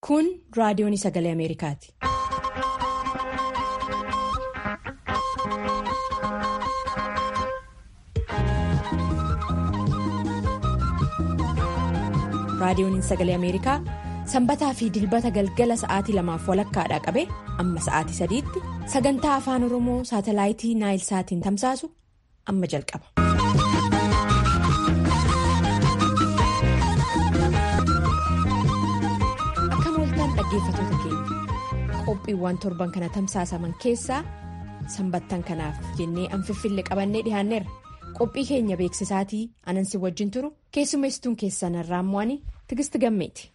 Kun raadiyoon sagalee Ameerikaati. Raadiyoon sagalee Ameerikaa sanbataa fi dilbata galgala sa'aatii lamaaf walakkaadhaa qabee amma sa'aatii sadiitti sagantaa afaan Oromoo saatalaayitii Naayilsaatiin tamsaasu amma jalqaba. Akka mooltaan dhaggeeffatoota keenya qophiiwwan torban kana tamsaasaman keessaa sanbattan kanaaf jennee anfiffille qabannee dhiyaanneerra. qophii keenya beeksisaatii anansi wajjin turu keessummeessituun keessan irraa mo'anii tigisti gammeeti.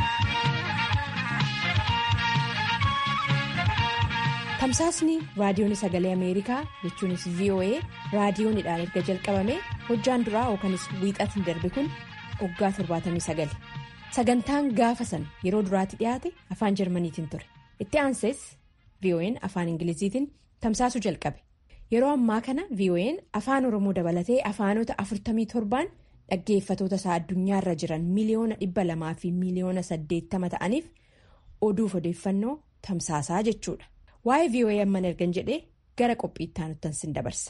tamsaasni raadiyoon sagalee ameerikaa jechuunis voa raadiyoonidhaan erga jalqabame hojjaan duraa yookanis wiixatiin darbe kun waggaa 79 sagantaan gaafa san yeroo duraatti dhiyaate afaan jarmaniitiin ture itti aansees vo'n afaan ingiliziitiin tamsaasuu jalqabe. yeroo ammaa kana vo'n afaan oromoo dabalatee afaanota 47 dhaggeeffatoota isaa addunyaarra jiran miliyoona 200 fi miliyoona 80 ta'aniif oduuf odeeffannoo tamsaasaa jechuudha waa'ee vo'a amman ergan jedhee gara qophiitti aanutti sin dabarsa.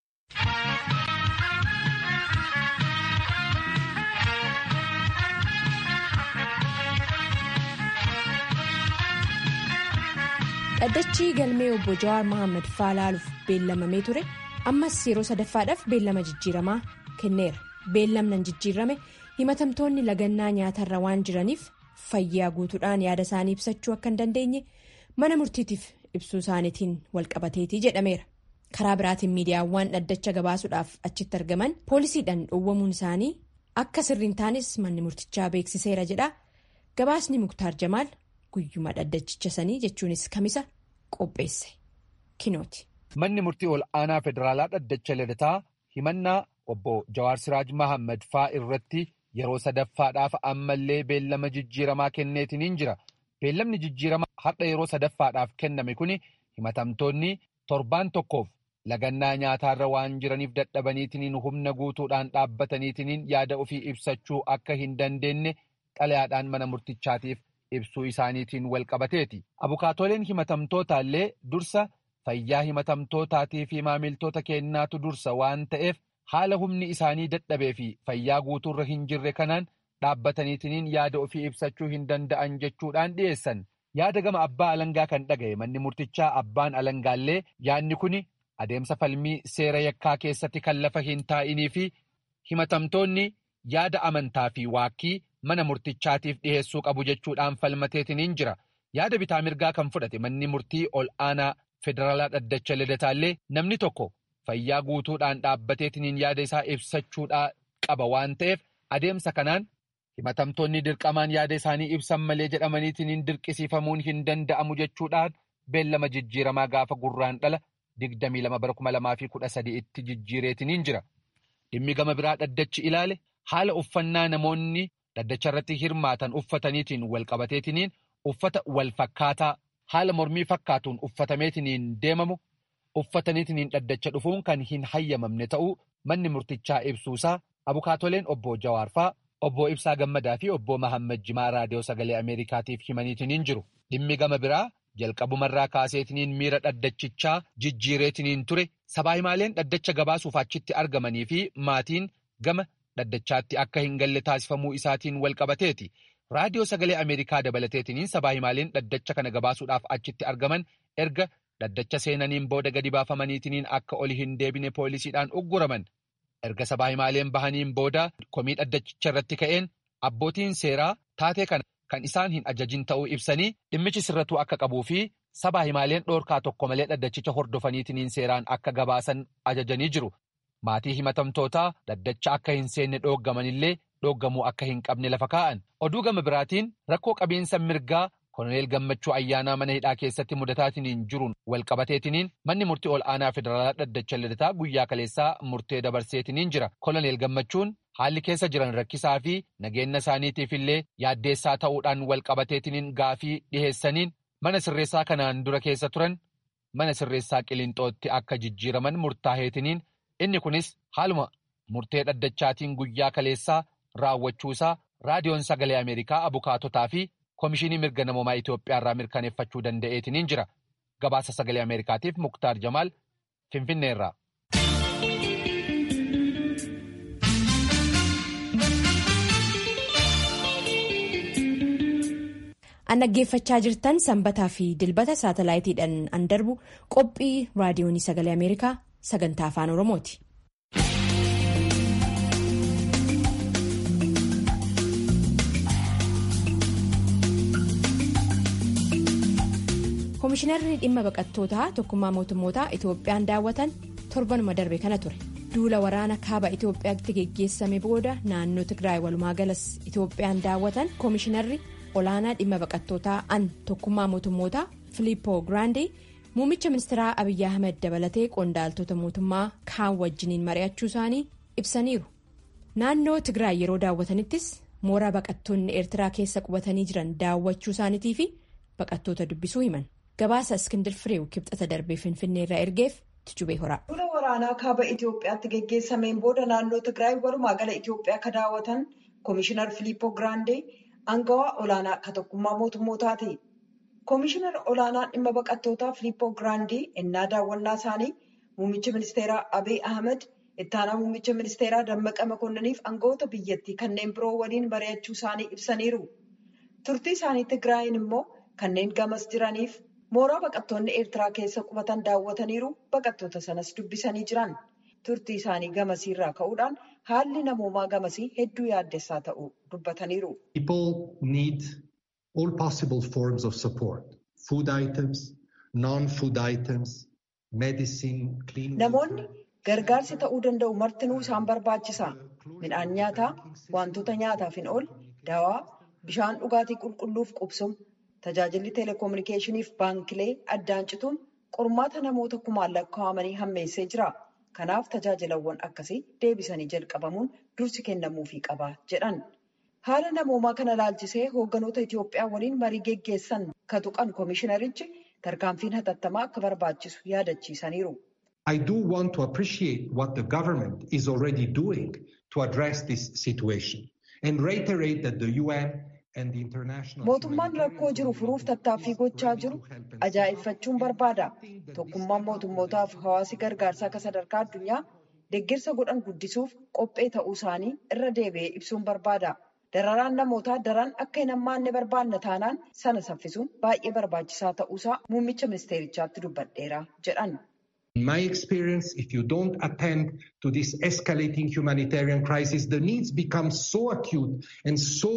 dhaddachi galmee obbo Jawaar Mohaammed faalaaluuf beellamamee ture ammas yeroo sadaffaadhaaf beellama jijjiiramaa kenneera beellamnan jijjiirame himatamtoonni lagannaa nyaatarra waan jiraniif fayyaa guutuudhaan yaada isaanii ibsachuu akka hin dandeenye mana murtiitiif ibsuu isaaniitiin walqabateetii jedhameera karaa biraatiin miidiyaawwan dhaddacha gabaasuudhaaf achitti argaman poolisiidhaan dhoowwamuun isaanii akka sirriin taanis manni murtichaa beeksiseera jedha gabaasni muktaar jamaal. guyyuma dhaddachicha sanii jechuunis kamisa qopheesse kinooti. Manni murtii ol aanaa federaalaa dhaddacha lidataa himannaa obbo Jawaar Siraaj Mahammad faa irratti yeroo sadaffaadhaaf ammallee beellama jijjiiramaa kenneetiniin jira. Beellamni jijjiiramaa har'a yeroo sadaffaadhaaf kenname kuni himatamtoonni torbaan tokkoof lagannaa nyaataarra waan jiraniif dadhabaniitiniin humna guutuudhaan dhaabbataniitiniin yaada ofii ibsachuu akka hin dandeenye xalayaadhaan mana murtichaatiif. ibsuu isaaniitiin walqabateeti abukaatoleen himatamtootaallee dursa fayyaa himatamtootaatii fi maamiltoota kennaatu dursa waan ta'eef haala humni isaanii dadhabee fi fayyaa guutuurra hin jirre kanaan dhaabbataniitiniin yaada ofii ibsachuu hin danda'an jechuudhaan dhiyeessan yaada gama abbaa alangaa kan dhaga'e manni murtichaa abbaan alangaallee yaadni kun adeemsa falmii seera yakkaa keessatti kan lafa hin taa'inii fi himatamtoonni yaada amantaa fi waakkii. mana murtichaatiif dhiheessuu qabu jechuudhaan falmateetiniin jira yaada bitaa mirgaa kan fudhate manni murtii ol aanaa federaalaa dhaddacha lidataallee namni tokko fayyaa guutuudhaan dhaabbateetiniin yaada isaa ibsachuudhaa qaba waan ta'eef adeemsa kanaan himatamtoonni dirqamaan yaada isaanii ibsan malee jedhamaniitiniin dirqisiifamuun hin danda'amu jechuudhaan beellama jijjiiramaa gaafa gurraan dhala 22,2013 itti jijjiireetiniin jira dhimmi gama biraa dhaddachi ilaale haala uffannaa namoonni. Dhaddacha irratti hirmaatan uffataniitiin walqabateetiniin uffata wal fakkaataa haala mormii fakkaatuun uffatameetiniin deemamu uffataniitiniin dhaddacha dhufuun kan hin hayyamamne ta'uu manni murtichaa ibsuusaa abukaatoleen obbo Jawaarfaa obbo Ibsaa Gammadaa fi obbo Mahammad Jimaa raadiyoo sagalee Ameerikaatiif himaniitiniin jiru. Dhimmi gama biraa jalqabumarraa kaaseetiniin miira dhaddachichaa jijjiireetiniin ture sabaa himaaleen dhaddacha gabaasuuf achitti argamanii fi maatiin gama. Dhaddachaatti akka hin galle taasifamuu isaatiin walqabateeti. Raadiyoo sagalee Ameerikaa dabalateetiniin sabaa himaaleen dhaddacha kana gabaasuudhaaf achitti argaman erga dhaddacha seenaniin booda gadi baafamaniitiniin akka oli hin deebine poolisiidhaan ugguraman. Erga sabaa himaaleen bahaniin booda komii dhaddachicha irratti ka'een abbootiin seeraa taatee kana kan isaan hin ajajin ta'uu ibsanii dhimmichi sirratuu akka qabuu fi sabaa himaaleen dhoorkaa tokko malee dhaddachicha hordofaniitiniin seeraan akka gabaasan ajajanii jiru. Maatii himatamtootaa dhaddacha akka hin seenne dhooggamanillee dhooggamuu akka hin qabne lafa kaa'an. Oduu gama biraatiin rakkoo qabiinsa mirgaa koloneel gammachuu ayyaanaa mana hidhaa keessatti mudataatiin jiruun walqabateetiniin manni murtii ol aanaa federaalaa dhaddacha lidataa guyyaa kaleessaa murtee dabarseetiniin jira. Koloneel gammachuun haalli keessa jiran rakkisaa fi nageenya isaaniitiif illee yaaddeessaa ta'uudhaan walqabateetiniin gaafii dhiheessaniin mana sirreessaa kanaan dura keessa turan mana sirreessaa qilinxootti akka jijjiiraman murtaa'eetiniin. Inni kunis haaluma murtee dhaddachaatiin guyyaa kaleessaa raawwachuusaa raadiyoon sagalee Ameerikaa abukaatotaa fi Komishinii mirga namoomaa Itoophiyaarraa mirkaneeffachuu danda'eetiniin jira. Gabaasa sagalee Ameerikaatiif Muktaar Jamaal Finfinneerraa. An dhaggeeffachaa jirtan sanbataa fi dilbata saatalaayitiidhaan an darbu qophii raadiyoonii sagalee Ameerikaa sagantaa afaan Oromooti. Komishinarri dhimma baqattootaa tokkummaa mootummootaa Itoophiyaan daawwatan torbanuma darbe kana ture. Duula waraana kaaba Itoophiyaatti geggeessame booda naannoo Tigraay walumaa galas Itoophiyaan daawwatan komishinarri. olaanaa dhimma baqattootaa an tokkummaa mootummootaa filiippoo giraandee muummicha ministeeraa abiyyi ahmed dabalatee qondaaltota mootummaa kaan wajjiniin mari'achuu isaanii ibsaniiru naannoo tigraay yeroo daawwatanittis mooraa baqattoonni eertiraa keessa qubatanii jiran daawwachuu isaaniitii fi baqattoota dubbisuu himan gabaasa iskindir fireew kibxata darbee finfinneerraa ergeef tijubee horaa. Duula waraanaa kaaba Itoophiyaatti geggeessameen booda naannoo tigraay walumaa gala Itoophiyaa akka daawwatan komishinar filiippoo giraandee. Aangawaa olaanaa akka tokkummaa mootummootaati. Komishinar olaanaa dhimma baqattootaa Filiippoo Giraandii innaa daawwannaa isaanii muummicha ministeeraa Abiy Ahmed ittaanaa muummicha ministeeraa Dammaqa Makonnaniif aangawoota biyyattii kanneen biroo waliin mari'achuu isaanii ibsaniiru. Turtii isaanii Tigraayin immoo kanneen gamas jiraniif mooraa baqattoonni Eertiraa keessa qubatan daawwataniiru baqattoota sanas dubbisanii jiran. Turtii isaanii gamasiirraa ka'uudhaan haalli namoomaa gamasii hedduu yaaddessaa ta'uu dubbataniiru. People need all possible forms of support. Food items, non-food items, medicine, clean Namoonni gargaarsi ta'uu danda'u martinuu isaan barbaachisa. Midhaan nyaataa, wantoota nyaataaf hin ool, dawaa, bishaan dhugaatii qulqulluuf qubsum, tajaajilli teleekominikeeshiniif baankilee addaan cituun qormaata namoota kumaan lakkaa'amanii hammeessee jira. Kanaaf tajaajilawwan akkasii deebisanii jalqabamuun dursi kennamuufii qaba jedhan. Haala namoomaa kana laalchisee hoogganoota Itoophiyaa waliin marii geggeessan ka tuqan komishinarichi tarkaanfiin hatattamaa akka barbaachisu yaadachiisaniiru. I do want to appreciate what the government is already doing to address this situation and reiterate that the UN and the international Mootummaan rakkoo jiru furuuf tattaaffii gochaa jiru ajaa'ibfachuun barbaada. Tokkummaan mootummootaaf hawaasi gargaarsaa akka sadarkaa addunyaa deeggarsa godhan guddisuuf qophee ta'uu isaanii irra deebi'ee ibsuun barbaada. Dararaan namootaa daran akka hin hammaanne barbaanna taanaan sana saffisuun baay'ee barbaachisaa ta'uusaa muummicha ministeerichaatti dubbadheera jedhan. In my experience, if you don't attend to this escalating humanitarian crisis, the needs become so acute and so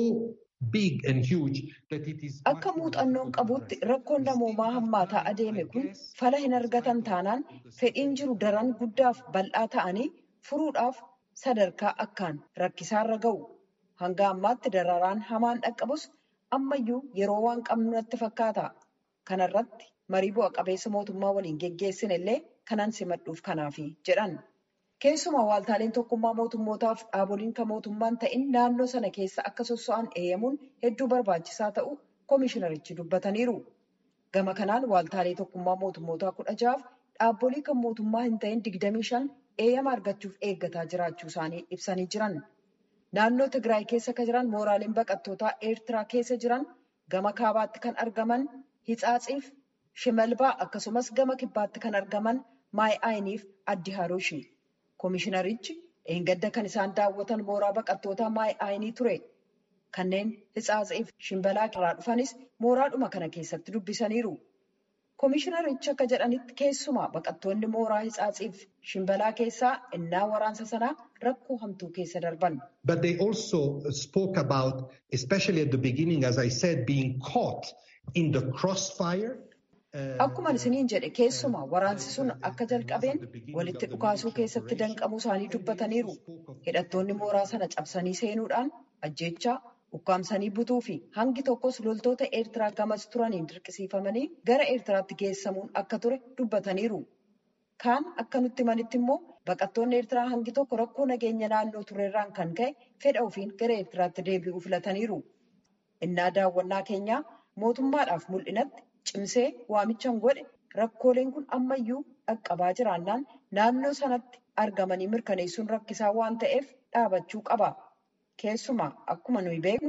big and huge that it is. Akka muuxannoon qabutti rakkoon namoomaa hammaataa adeeme kun fala hin argatan taanaan fedhiin jiru daran guddaaf bal'aa ta'anii furuudhaaf sadarkaa akkaan rakkisaarra ga'u. Hanga ammaatti dararaan hamaan dhaqqabus ammayyuu yeroo waan qabnu natti fakkaata. Kanarratti marii bu'a qabeessa mootummaa waliin geggeessin illee kanan simadhuuf kanaafi jedhan. Keessumaa waaltaaleen tokkummaa mootummootaaf dhaaboliin kan mootummaan ta'in naannoo sana keessa akka sosso'an eeyyamuun hedduu barbaachisaa ta'u komishinarichi dubbataniiru. Gama kanaan waaltaalee tokkummaa mootummootaa kudha ja'aaf dhaabbolii kan mootummaa hin ta'in digdamii shan eeyyama argachuuf eeggataa jiraachuu isaanii ibsanii jiran. Naannoo Tigraay keessa kan jiran mooraaleen baqattootaa Eertiraa keessa jiran gama kaabaatti kan argaman Hitsaatsiif Shimalbaa akkasumas gama kibbaatti kan argaman Maayi'aayiniif Addi Haruushi. Komishinarichi eengadda kan isaan daawwatan mooraa baqattootaa Maayi'aayinii ture. Kanneen Hitsaatsiif Shimbalaa irraa dhufanis mooraadhuma kana keessatti dubbisaniiru. Komishinarichi akka jedhanitti keessumaa baqattoonni mooraa Hitsaatsiif Shimbalaa keessaa innaa waraansa sanaa rakkoo hamtuu keessa darban. But they also spoke about, especially at the beginning, as I said, being caught in the crossfire. Akkuma isiniin jedhe keessumaa waraansi sun akka jalqabeen walitti dhukaasuu keessatti danqamuu isaanii dubbataniiru. Hidhattoonni mooraa sana cabsanii seenuudhaan ajjeechaa ukkaamsanii butuu fi hangi tokkos loltoota Eertiraa gamas turaniin dirqisiifamanii gara Eertiraatti geessamuun akka ture dubbataniiru. Kaan akka nutti himanitti immoo baqattoonni Eertiraa hangi tokko rakkoo nageenya naannoo turerraan kan ka'e fedha ofiin gara Eertiraatti deebi'uu filataniiru. Innaa daawwannaa keenyaa mootummaadhaaf mul'inatti cimsee waamichaan godhe rakkooleen kun ammayyuu dhaqqabaa jiraannaan naannoo sanatti argamanii mirkaneessuun rakkisaa waan ta'eef dhaabachuu qaba. Keessumaa akkuma nuyi beeknu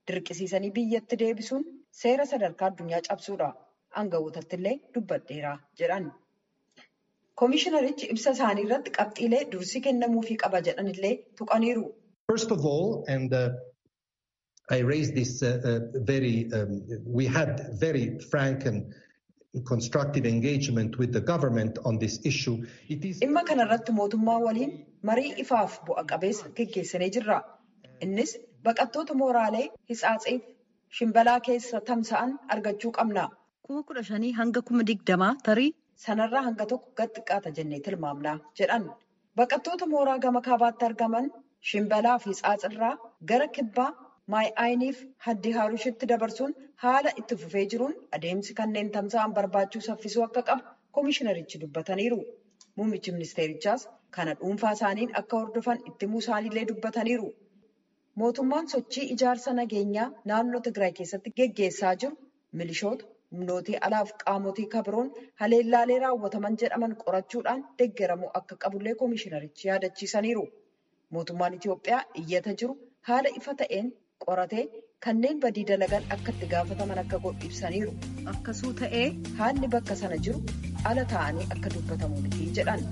dirqisiisanii biyyatti deebisuun seera sadarkaa addunyaa cabsuudha. Aangawootatti illee dubbadheera jedhan. Koomishinarichi ibsa isaanii irratti qabxiilee dursi kennamuufii qaba jedhan illee tuqaniiru. First of all, and uh, I raised this uh, uh, very, um, we had very frank and constructive engagement with the government on this issue. It is. Dhimma kanarratti mootummaa waliin marii ifaaf bu'a qabeessa geggeessinee jirra. Innis baqattoota mooraalee hitsaatsiif shimbalaa keessa tamsa'an argachuu qabna. Kuma kudha shanii hanga kuma digdamaa tarii sanarraa hanga tokko gad xiqqaata jennee tilmaamna jedhan. Baqattoota mooraa gama kaabaatti argaman shimbalaa fi hitsaatsirraa gara kibbaa maay'aayiniif haddi haarushitti dabarsuun haala itti fufee jiruun adeemsi kanneen tamsa'an barbaachuu saffisuu akka qabu koomishinarichi dubbataniiru. Muummichi ministeerichaas kana dhuunfaa isaaniin akka hordofan itti himuu isaaniillee dubbataniiru. Mootummaan sochii ijaarsa nageenyaa naannoo Tigraay keessatti geggeessaa jiru milishoota humnootii alaaf qaamotii kabiroon haleellaalee raawwataman jedhaman qorachuudhaan deeggaramuu akka qabullee koomishinarichi yaadachiisaniiru. Mootummaan Itiyoophiyaa iyyata jiru haala ifa ta'een qoratee kanneen badii dalagan akka itti gaafataman akka godhu ibsaniiru. Akkasuu ta'ee haalli bakka sana jiru ala ta'anii akka dubbatamu miti jedhan.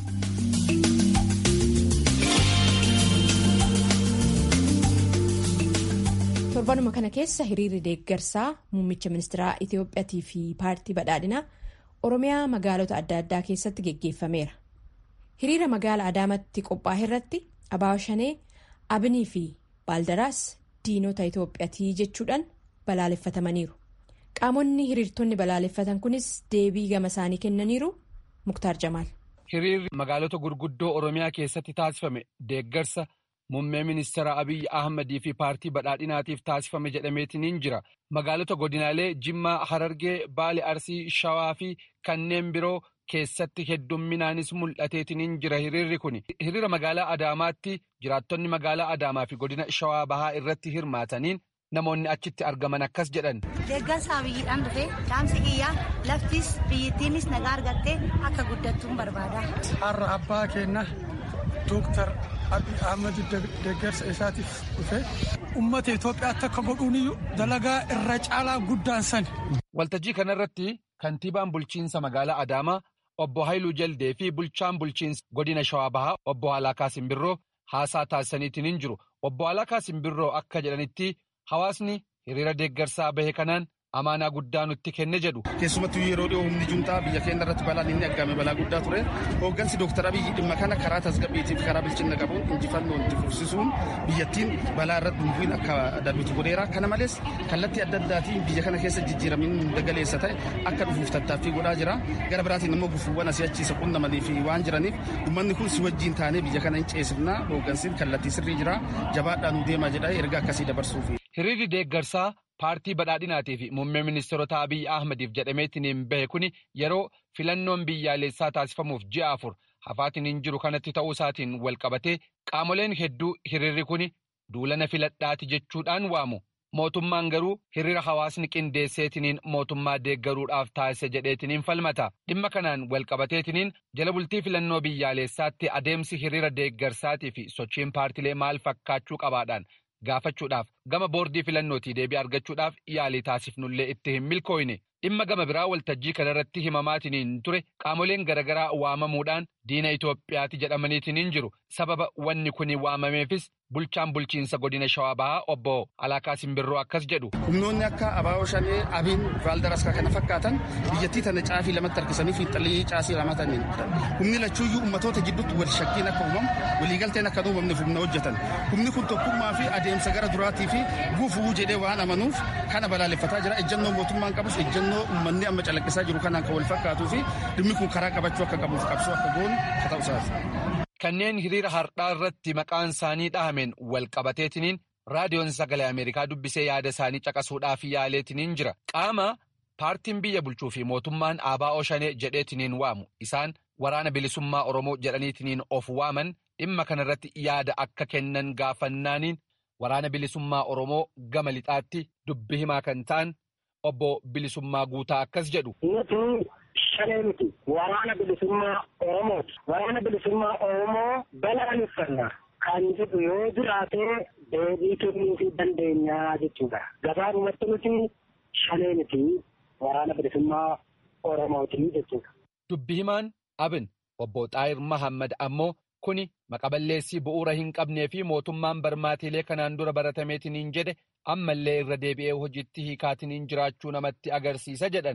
torbanuma kana keessa hiriirri deeggarsaa muummicha ministeeraa Itiyoophiyaatii fi paartii badhaadhinaa Oromiyaa magaalota adda addaa keessatti geggeeffameera. Hiriira magaala Adaamatti qophaa'e irratti Abaawo Shanee, Abinii fi Baaldaraas diinota Itiyoophiyaatii jechuudhaan balaaleffatamaniiru. Qaamonni hiriirtonni balaaleffatan kunis deebii gama isaanii kennaniiru. Muktaar Jamaal. Hiriirri magaalota gurguddoo Oromiyaa keessatti taasifame deeggarsa. Muummee ministeera Abiyyi Ahmadii fi paartii badhaadhinaatiif taasifame jedhameetiin jira. Magaalota godinaalee Jimmaa, Harargee, Baale, Arsii, Shawaa fi kanneen biroo keessatti heddumminaanis mul'ateetiin jira hiriirri kun. Hiriira magaalaa Adaamaatti jiraattonni magaalaa Adaamaa fi godina Shawaa Bahaa irratti hirmaataniin namoonni achitti argaman akkas jedhan. Deeggarsa Abiyyiidhaan dhufee dhaamsi kiyyaa laftis biyyittiinis nagaa argattee akka guddattuun barbaada. Har'a abbaa keenya Dooktar Abiy Ahmed deeggarsa isaatiif dhufe uummata Itoophiyaatti akka godhuuniyyuu dalagaa irra caalaa guddaan sani. Waltajjii kanarratti kantiibaan bulchiinsa magaalaa Adaamaa obbo Haayiluu Jaldee fi bulchaan bulchiinsa godina Shawaa Bahaa obbo Halaakaa Simbirroo haasaa taasisaniitiin jiru. Obbo Halaakaa Simbirroo akka jedhanitti hawaasni hiriira deeggarsaa bahe kanaan amaanaa guddaa nutti kenne jedhu. Keessumattuu yeroo dhiyoo humni juntaa biyya keenya irratti balaan inni argame balaa guddaa ture. Hooggansi Dooktar Abiyyi dhimma kana karaa tasgabbiitiif karaa bilchina qabuun injifannoo itti fufsisuun biyyattiin balaa irratti dumbuun akka darbitu godheera. Kana malees kallattii adda addaatiin biyya kana keessa jijjiiramiin dagaleessa ta'e akka dhufuuf tattaaffii godhaa jira. Gara biraatiin immoo gufuuwwan asii achiisa qunnamanii fi waan jiraniif uummanni kun si wajjin taanee biyya kana hin ceesifnaa hooggansiin kallattii sirrii jira. Jabaadhaan nu deemaa jedha erga akkasii dabarsuuf. Hiriirri deeggarsaa paartii badhaadhinaatii fi muummee ministeerota Abiyyi Ahmadiif jedhameetiin bahe kuni yeroo filannoon biyyaalessaa taasifamuuf ji'a afur hafaatiin hin jiru kanatti ta'uu isaatiin wal qabatee qaamoleen hedduu hiriirri kuni duulana filadhaati jechuudhaan waamu. Mootummaan garuu hiriira hawaasni qindeesseetiniin mootummaa deeggaruudhaaf taasise jedheetiniin falmata. Dhimma kanaan wal qabateetiniin jala bultii filannoo biyyaalessaatti adeemsi hiriira deeggarsaatii fi sochiin paartilee maal fakkaachuu qabaadhaan gaafachuudhaaf gama boordii filannootii deebii argachuudhaaf yaalii taasifnullee itti hin milkooyne dhimma gama biraa waltajjii kanarratti himamaatiniin ture qaamoleen garaagaraa waamamuudhaan diina Itoophiyaati jedhamaniitiin jiru sababa wanni kun waamameefis bulchaan bulchiinsa godina shawaa bahaa obbo Alaakaa Simbirroo akkas jedhu. Humnoonni akka Abaaboo Shanee, Abiin, Vaaldaras kana fakkaatan biyyattii tana caafii lamatti harkisanii fi xallii caasii lamataniin humni lachuuyyuu ummatoota gidduutti wal shakkiin akka uumamu waliigalteen akka uumamneef humna hojjetan humni kun tokkummaa fi adeemsa gara duraatii fi gufuu jedhee waan amanuuf kana balaaleffataa jira ejjennoo mootummaan qabus ejjennoo uummanni amma calaqqisaa jiru kanaan kan wal fakkaatuu fi dhimmi kun karaa qabachuu akka qabuuf qabsoo akka goonu akka ta'u isaati. Kanneen hiriira har'aa irratti maqaan isaanii dhahameen wal qabateetiniin raadiyoon sagalee Ameerikaa dubbisee yaada isaanii caqasuudhaaf yaaleetiniin jira. Qaama paartiin biyya bulchuu fi mootummaan ABO Shanee jedheetiniin waamu. Isaan waraana bilisummaa Oromoo jedhaniitiniin of waaman dhimma kanarratti yaada akka kennan gaafannaaniin waraana bilisummaa Oromoo gama lixaatti dubbi himaa kan ta'an obbo Bilisummaa Guutaa akkas jedhu. Shanee miti waraana bilisummaa Oromooti. Waraana bilisummaa Oromoo balaaleffanna kan jedhu yoo jiraate deebii kennuufii dandeenyaa jechuudha. Gabaabumatti nuti shanee miti waraana bilisummaa Oromooti jechuudha. Dubbi himaan abin obbo Xaayir Mahammad ammoo kuni maqaballeessii bu'uura hin qabnee fi mootummaan barmaatiilee kanaan dura baratameetiniin jedhe ammallee irra deebi'ee hojiitti hiikaatiniin jiraachuu namatti agarsiisa jedhan.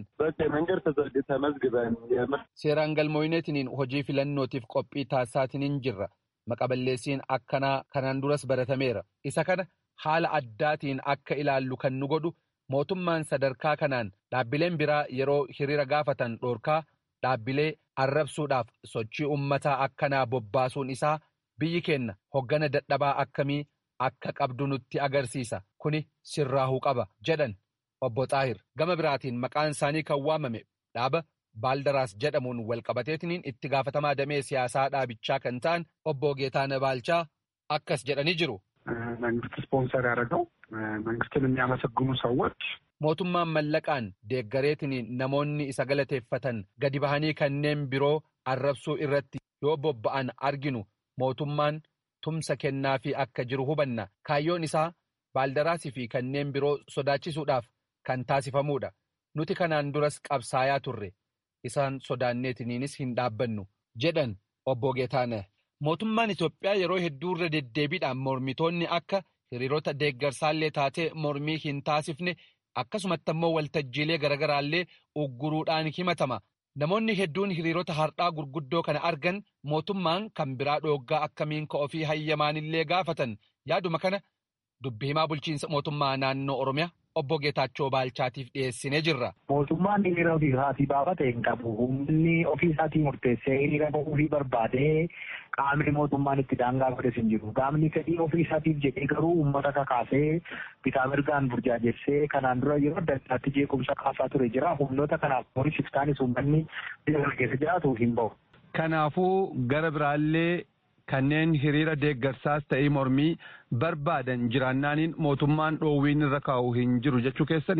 Seeraan galmooyineetiniin hojii filannootiif qophii taasisaatiniin jirra. Maqaballeessiin akkanaa kanaan duras baratameera. Isa kana haala addaatiin akka ilaallu kan nu godhu mootummaan sadarkaa kanaan dhaabbileen biraa yeroo hiriira gaafatan dhoorkaa dhaabbilee arrabsuudhaaf sochii ummataa akkanaa bobbaasuun isaa biyyi keenya hoggana dadhabaa akkamii akka qabdu nutti agarsiisa kuni sirraahuu qaba jedhan obbo Xaahir gama biraatiin maqaan isaanii kan waamame dhaaba baaldaraas jedhamuun walqabateetiniin itti gaafatamaa damee siyaasaa dhaabichaa kan ta'an obbo Geetaana Baalchaa akkas jedhanii jiru. መንግስት ስፖንሰር ያደረገው መንግስትን የሚያመሰግኑ ሰዎች mootummaan mallaqaan deeggareetiniin namoonni isa galateeffatan gadi bahanii kanneen biroo arrabsuu irratti yoo bobba'an arginu mootummaan tumsa kennaafii akka jiru hubanna kaayyoon isaa baaldaraasii fi kanneen biroo sodaachisuudhaaf kan taasifamuudha nuti kanaan duras qabsaayaa turre isaan sodaanneetiniinis hin dhaabbannu jedhan obbo Geetaana. Mootummaan Itoophiyaa yeroo hedduu irra deddeebiidhaan mormitoonni akka hiriirota deeggarsaallee taatee mormii hin taasifne akkasumatti ammoo waltajjiilee garaagaraallee ugguruudhaan himatama. Namoonni hedduun hiriirota har'aa gurguddoo kana argan mootummaan kan biraa dhooggaa akkamiin ka'ofii hayyamaanillee gaafatan yaaduma kana dubbi himaa bulchiinsa mootummaa naannoo Oromiyaa obbo Geetaachoo Baalchaatiif dhiyeessinee jirra. Mootummaan hiriira ofii isaatii baafate hin qabu. Humni ofii isaatii murteessee hiriira bahuu barbaadee qaamni mootummaan itti daangaa godhes hin jiru. Qaamni fedhii ofii isaatiif jedhee garuu uummata kakaasee bitaa mirgaan burjaajessee kanaan dura yeroo adda addaatti jeequmsa kaasaa ture jira. Humnoota kanaaf moonis iftaanis uummanni biyya keessa jiraatu hin bahu. Kanaafuu gara biraallee kanneen hiriira deeggarsaas ta'ee mormii barbaadan jiraannaaniin mootummaan dhoowwiin irra kaa'u hin jiru jechuu keessani.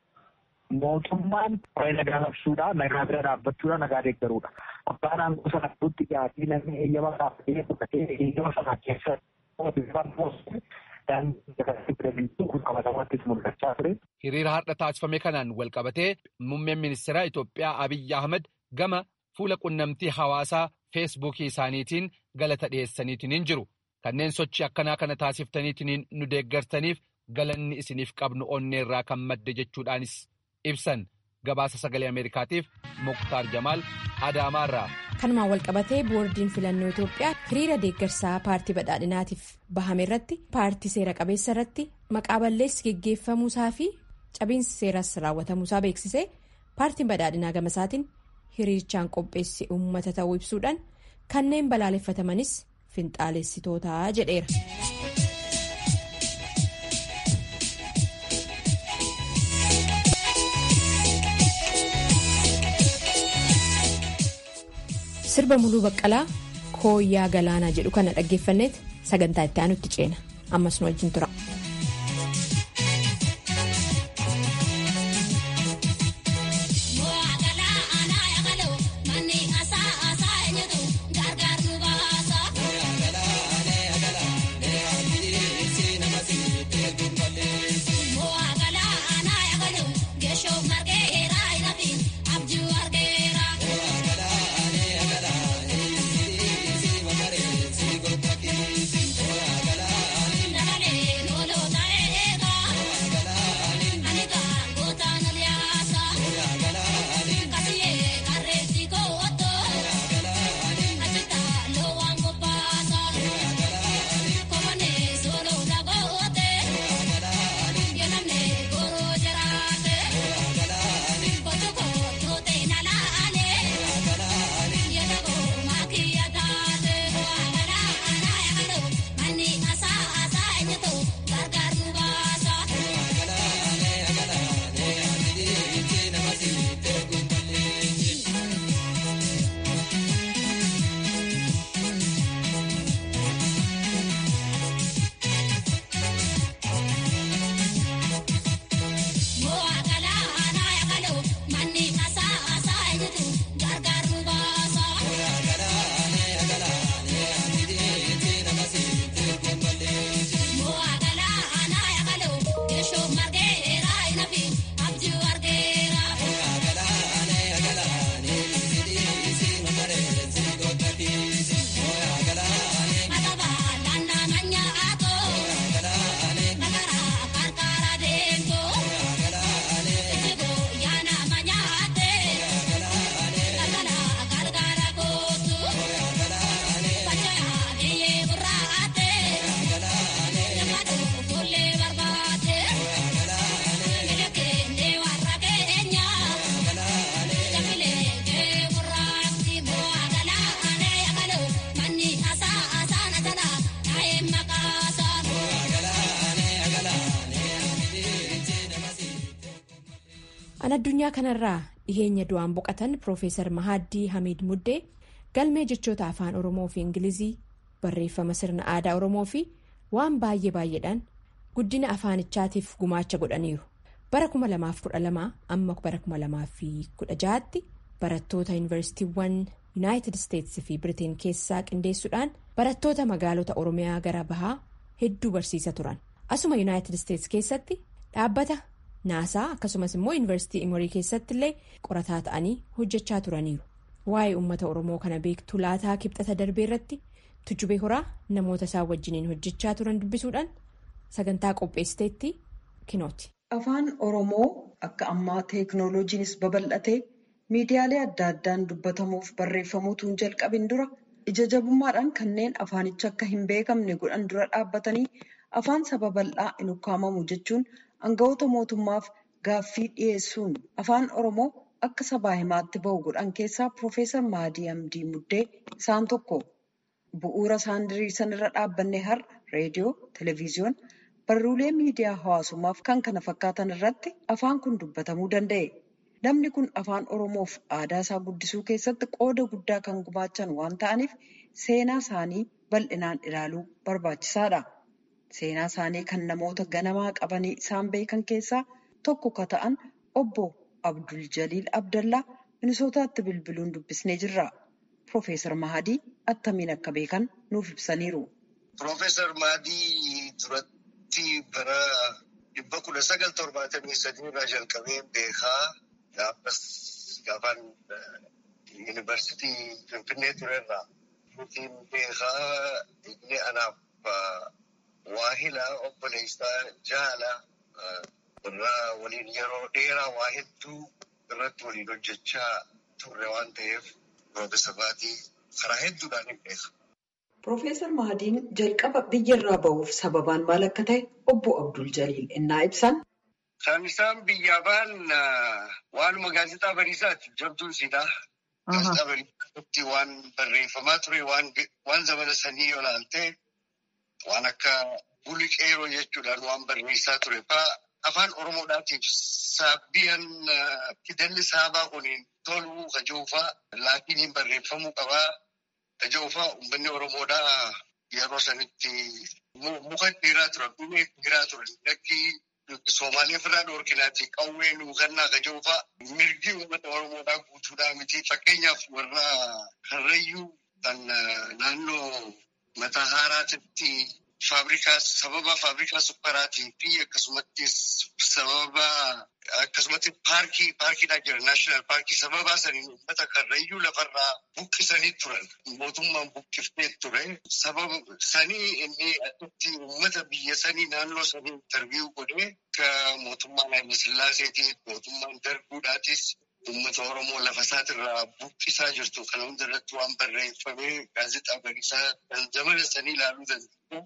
Mootummaan waa'ee nagaa labsuudha, nagaa bira dhaabbachuudha, nagaa deeggaruudha. Abbaan aangoo sana gidduutti dhiyaatii namni eeyyama dhaabbatee fudhatee eeyyama sana keessa Hiriira har'a taasifame kanaan walqabatee muummeen ministeeraa Itoophiyaa Abiyyi Ahmad gama fuula qunnamtii hawaasaa feesbuukii isaaniitiin galata dhiyeessaniitiin jiru. Kanneen sochii akkanaa kana taasiftaniitiin nu deeggartaniif galanni isiniif qabnu onneerraa kan madde jechuudhaanis ibsan gabaasa sagalee Ameerikaatiif Muktaar Jamaal Adaamaarraa. Kanumaan walqabatee boordiin filannoo Itoophiyaa hiriira deeggarsaa paartii badhaadhinaatiif bahame irratti paartii seera qabeessa irratti maqaa balleessi geggeeffamuusaa fi cabiinsi seeras raawwatamuusaa beeksisee paartiin badhaadhinaa gamasaatiin hiriirichaan qopheesse uummata ta'uu ibsuudhaan kanneen balaaleffatamanis finxaalessitootaa jedheera. sirba muluu baqqalaa kooyyaa galaanaa jedhu kana dhaggeeffanneet sagantaa itti aanutti ceena ammas nu wajjin tura. An addunyaa kanarraa dhiheenya du'aan boqotan Piroofeesar Mahaaddii Hamiid Muddee galmee jechoota afaan Oromoo fi Ingilizii barreeffama sirna aadaa Oromoo fi waan baay'ee baay'eedhaan guddina afaanichaatiif gumaacha godhaniiru. Bara 2012 amma bara 2016tti barattoota yuunivarsiitiiwwan Yuunaayitid Isteetsi fi Biriteen keessaa qindeessuudhaan barattoota magaalota Oromiyaa gara bahaa hedduu barsiisa turan. Asuma Yuunaayitid Isteetsi keessatti dhaabbata naasaa akkasumas immoo yuunivarsiitii Imorii keessatti illee qorataa ta'anii hojjechaa turaniiru. Waa'ee uummata Oromoo kana beektuu laataa kibxata darbee irratti tujubee horaa namoota isaan wajjiniin hojjechaa turan dubbisuudhaan sagantaa qopheessiteetti kinooti. Afaan Oromoo akka ammaa teeknooloojiinis babal'atee miidiyaalee adda addaan dubbatamuuf barreeffamuutu hin jalqabin dura ija jabummaadhaan kanneen afaanicha akka hin beekamne godhan dura dhaabbatanii afaan saba bal'aa hin ukkaamamu jechuun aangawoota mootummaaf gaaffii dhiyeessuun afaan Oromoo akka sabaa himaatti bahu godhan keessaa Piroofeesar Mahadii Hamdii Muddee isaan tokko. Bu'uura isaan diriirsan irra dhaabbanne har'a reediyoo, televezyiyoona, barruulee miidiyaa hawaasummaaf kan kana fakkaatan irratti afaan kun dubbatamuu danda'e. Namni kun afaan Oromoof aadaa isaa guddisuu keessatti qooda guddaa kan gumaachan waan ta'aniif seenaa isaanii bal'inaan ilaaluu barbaachisaadha. Seenaa isaanii kan namoota ganamaa qabanii isaan beekan keessaa tokko ka ta'an obbo Abdul Jaliil Abdallaa Minisootaatti bilbiluun dubbisnee jirra. Piroofeesar Mahadii attamiin akka beekan nuuf ibsaniiru. Piroofeesar Mahadii duratti bara dhibba kudha sagal torbaatamii sadii irraa jalqabee beekaa gaafas gaafaan yuunivarsiitii Finfinnee turerraa. Nutiin beekaa inni anaaf waahila obboleessaa jaala irraa waliin yeroo dheeraa waa hedduu irratti waliin hojjechaa turre waan ta'eef Piroofeesar Mahadii karaa hedduudhaan hin beeka. Piroofeesar Mahadiin jalqaba biyyarraa ba'uuf sababaan maal akka ta'e obbo Abdul Jaliil innaa ibsan. Kan isaan biyyaa ba'an waanuma gaazexaa bariisaati jabduun siidaa. Gaazexaa bariisaatti waan barreeffamaa ture waan zamana sanii yoo ilaalte waan akka buliqeeroo jechuudhaan waan barreessaa ture fa'aa afaan Oromoodhaatiif saabbiyan fidalli saabaa kuniin toluu kajoofaa laatiniin barreeffamuu qabaa. Kajoofaa uummanni Oromoodhaa yeroo sanitti muka dhiiraa turan, dhumee dhiiraa turan. Lakkii Soomaaliyaa irraa dhoorkinaati qawwee nuukannaa kajoofaa mirgi uummata Oromoodhaa guutuudhaa miti. Fakkeenyaaf warra Karrayyuu kan naannoo mataa haaraatitti faabrikaa sababa faabrikaa sukkaraatii fi akkasumattis sababa akkasumatti paarkii paarkiidhaa jira naashinaal paarkii sababaa saniin uummata karrayyuu lafarraa buqqisanii turan mootummaan buqqiftee ture sababa sanii inni achitti uummata biyya sanii naannoo sanii interviiyuu godhee akka mootummaan Haayile Sillaaseetii mootummaan darbuudhaatis uummata Oromoo lafa isaatirraa buqqisaa jirtu kana hunda irratti waan barreeffamee gaazexaa bariisaa kan zamana sanii ilaaluu danda'u.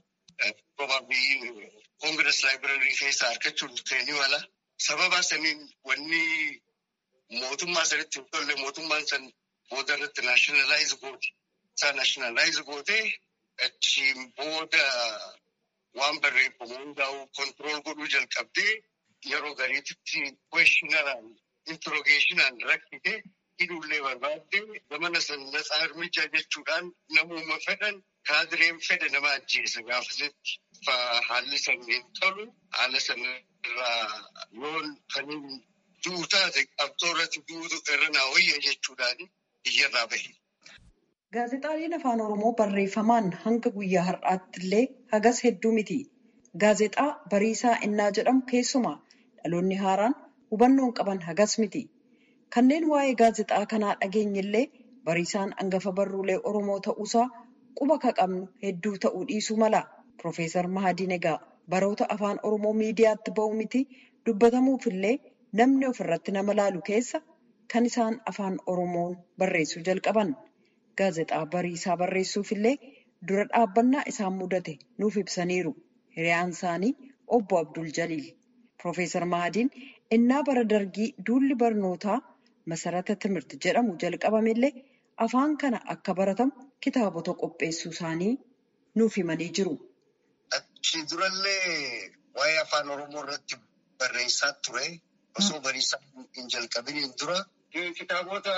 Probably Congress Library keessaa argachuun ni mala. Sababa saniin wanni mootummaa sanitti hin tolle mootummaan san booda irratti naashinaalaayizii goote. Isaa naashinaalaayizii gootee achiin booda waan barreeffamu hundaa'u kontirool godhuu jalqabdee yeroo gariititti kweeshinaraan intirogeeshinaan rakkite hidhuullee barbaadde zamana san natsaa hirmichaa jechuudhaan namuma fedhan kaadireen fedhe nama ajjeesa gaafasitti haalli saniin tolu haala sanirraa yoon kaniin du'u taate qabxoo irratti du'utu irra naa wayya jechuudhaan biyyarraa bahe. Gaazexaaleen afaan Oromoo barreeffamaan hanga guyyaa har'aatti illee hagas hedduu miti. Gaazexaa bariisaa innaa jedhamu keessumaa dhaloonni haaraan hubannoon qaban hagas miti. Kanneen waa'ee gaazexaa kanaa dhageenyillee bariisaan hangafa barruulee Oromoo ta'uusaa quba ka qabnu hedduu ta'uu dhiisuu mala. Piroofeesar Mahadiin egaa baroota afaan Oromoo miidiyaatti ba'u miti dubbatamuufillee namni ofirratti nama laalu keessa kan isaan afaan Oromoon barreessuu jalqaban. Gaazexaa bariisaa barreessuufillee dura dhaabbannaa isaan mudate nuuf ibsaniiru. Hiriyaan isaanii obbo Abdul Jaliil. Piroofeesar Mahadiin innaa bara dargii duulli barnootaa masarata timirti jedhamu jalqabamellee afaan kana akka baratamu kitaabota qopheessuu isaanii nuuf himanii jiru. Achi durallee waa'ee afaan Oromoo irratti barreessaa ture. osoo bariisaa hin jalqabiniin dura kitaabota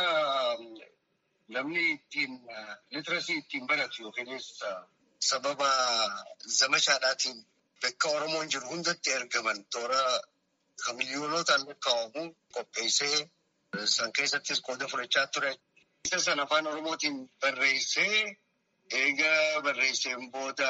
namni ittiin litirasii ittiin baratu yookiinis sababa zamashaadhaatiin bakka Oromoon jiru hundatti ergaman toora kan miiliyoonotaan lakkaa'amu qopheessee san keessattis qooda fudhachaa ture. Isa sana afaan Oromootiin barreessee eega barreesseen booda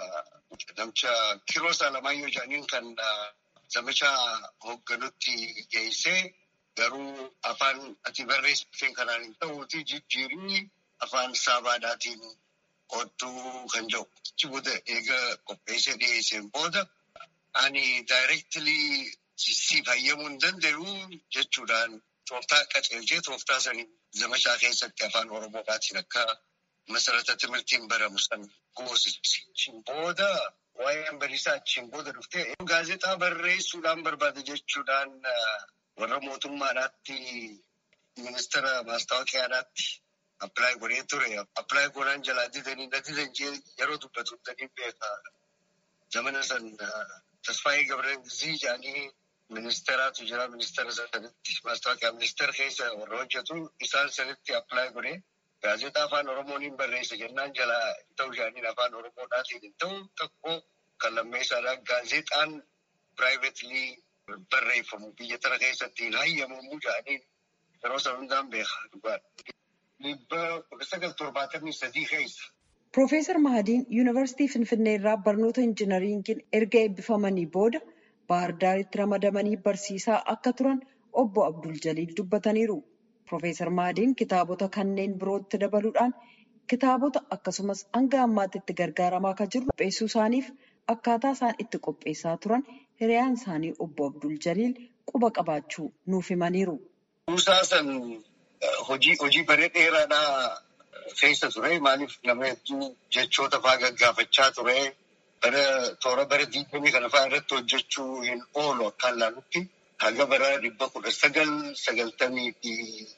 namicha Kiroos Alamaayyoo jedhaniin kan zamicha hoogganutti geessee garuu afaan ati barreessiteen kanaan hin ta'uuti jijjiirii afaan saabaadhaatiin qodduu kan jedhu. Achi booda eega qopheessee dhiyeesseen booda ani daayireektilii si fayyamuu hin danda'u jechuudhaan tooftaa qaceelchee tooftaa sanii zamashaa keessatti afaan Oromootiin akka masarata timirtiin baramu san goosichi. Booda waa'een bariisaa achiin booda dhuftee gaazexaa barreessuudhaan barbaade jechuudhaan warra mootummaadhaatti ministeera maastaawoqiyaadhaatti appilaayi godhee ture. Appilaayi godhaan jalaa didanii na didan yeroo dubbatu danii beeka. Zamana san Tasfaayee Gabreelzii jedhanii ministeeraatu jira. Ministeera sanitti maastaawoqiyaa ministeera keessa warra hojjetu isaan sanitti appilaayi godhee gaazexaa afaan Oromoon hin barreessa jennaan jalaa hin ta'u jedhaniin afaan Oromoodhaatiin hin ta'u tokko kan lammeessaadha. Gaazexaan piraayiveetilii barreeffamu biyya tana keessatti hin hayyamamu jedhaniin yeroo sana hundaan beeka dhugaadha. Dhibba kudha sagal torbaatamii sadii keessa. Piroofeesar Mahadiin Yuunivarsiitii Finfinnee irraa barnoota injinariingiin erga eebbifamanii booda Baahar Daaritti ramadamanii barsiisaa akka turan obbo Abdul Jaliil dubbataniiru. Piroofeesar Mahadiin kitaabota kanneen birootti dabaluudhaan kitaabota akkasumas hanga ammaatti itti gargaaramaa akka jiru qopheessuu isaaniif akkaataa isaan itti qopheessaa turan hiriyaan isaanii obbo Abdul Jaliil quba qabaachuu nuuf himaniiru. Kuusaa san hojii hojii baree dheeraadhaa keessa ture. Maaliif nama hedduu jechoota fa'aa gaggaafachaa ture. Bara toora bara diigamii kana fa'aa irratti hojjechuu hin oolu akkaan ilaalutti. Haga bara dhibba kudha sagal sagaltamii fi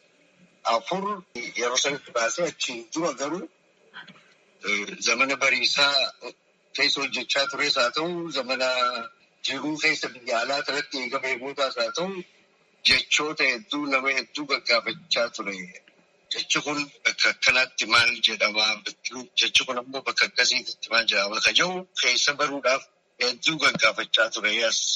afur yeroo sanitti baasee achiin dura garuu zamana bariisaa keessa hojjechaa tures haa ta'u zamana jiruu keessa biyya alaa irratti eegama eegootaas haa ta'u jechoota hedduu nama hedduu gaggaafachaa ture. Jechi kun bakka akkanaatti maal jedhama? Jechi kun ammoo bakka akkasiitti maal jedhama? Ka jiru keessa baruudhaaf hedduu gaggaafachaa ture.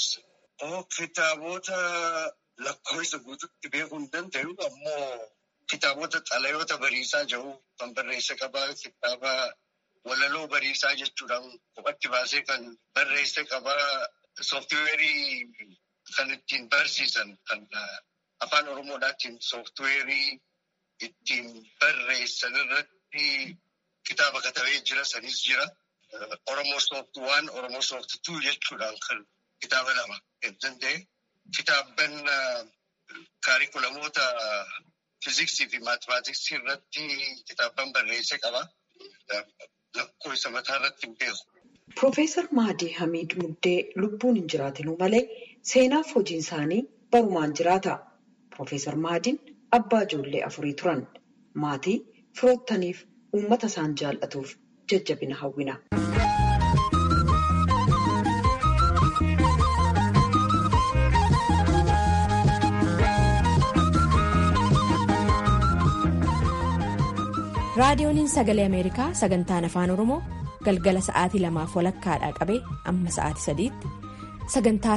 Kitaabota lakkoofsa guutuutti beekuu hin danda'u ammoo kitaabota xalayoota bariisaa jiru kan barreessa qabaa kitaaba walaloo bariisaa jechuudhaan kophatti baasee kan barreessa qabaa sooftiweerii kan ittiin barsiisan kan afaan oromoodhaatiin sooftiweerii ittiin barreessan irratti kitaaba katabee jira sanis jira. Oromoo soofti waan Oromoo soofti tuu jechuudhaan kan kitaaba lama danda'e. Kitaabban kaarikulamoota fiiziksii fi maatimaatiksii irratti kitaabban barreessee qaba. Lakkoo isa mataa irratti hin beeku. Piroofeesar Mahadii Hamiid Muddee lubbuun hin jiraatinuu malee seenaaf hojiin isaanii barumaan jiraata. Piroofeesar Mahadiin abbaa ijoollee afurii turan. Maatii firoottaniif uummata isaan jaallatuuf jajjabina hawwina. raadiyooniin sagalee ameerikaa sagantaan afaan oromoo galgala sa'aatii lamaaf walakkaadhaa qabee amma sa'aatii sadiitti sagantaa